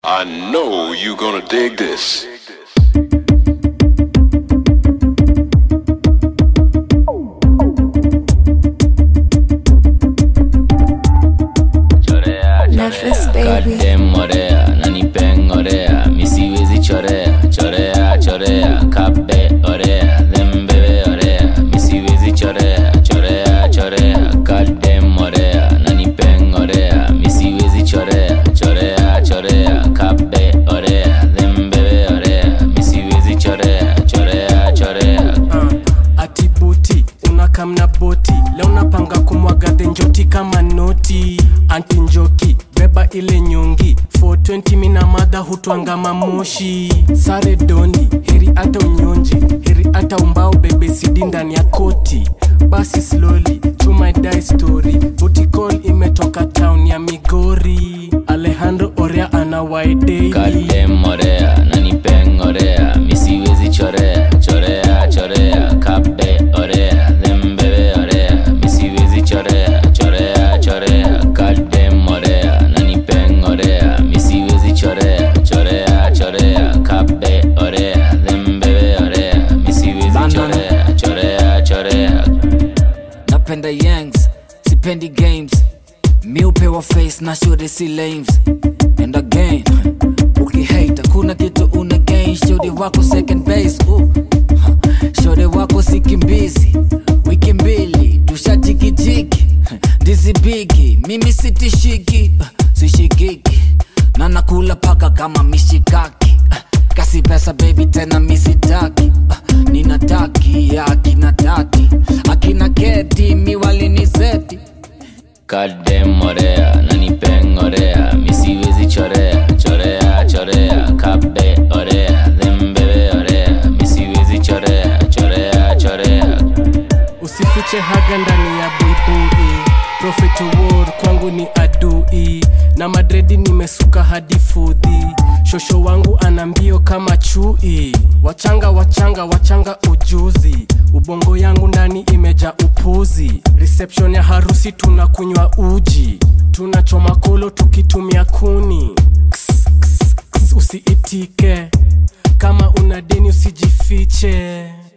I know you gonna dig this. chorea Nervous chorea baby. Goddamn morea nanipeng orea misiwezi chorea chorea chorea kabe orea thembebe orea misiwezi chorea chorea chorea Goddamn orea nanipeng orea misiwezi chorea chorea chorea kabe orea thembebe orea misiwezi chorea chorea chorea uh, atibuti unakamna boti leo napanga kumwaga dhenjoti kama noti anti njoki beba ile nyongi 420 mina madha hutwanga mamoshi sare doni heri hata unyonji heri hata umbao bebe sidi ndani ya koti basi slowly to my die story butikol imetoka town ya migori alejandro orea ana waidei Goddamn orea nanipeng orea misiwezi chorea chorea chorea kabe orea thembebe orea misiwezi chorea chorea chorea Goddamn orea nanipeng orea misiwezi chorea chorea chorea kabe orea thembebe orea misiwezi chorea chorea chorea napenda yangs sipendi games mi upewa face na shode si lames and again ukihate hakuna kitu una gain shode wako second base uh. shode wako sikimbizi wiki mbili tushajikijiki dizibigi mimi sitishiki uh, sishikiki na nakula paka kama mishikaki uh, kasi pesa baby tena misitaki uh, ninataki akina tati akina keti miwaliniseti Goddamn orea nanipeng orea misiwezi chorea chorea chorea kabe orea thembebe orea misiwezi chorea chorea chorea usifiche haga ndani ya buibui Prophet award kwangu ni adui na madredi nimesuka hadi fudhi shosho wangu ana mbio kama chui wachanga wachanga wachanga ujuzi ubongo yangu ndani imeja upuzi reception ya harusi tunakunywa uji tunachoma kolo tukitumia kuni ks, ks, ks, usiitike kama una deni usijifiche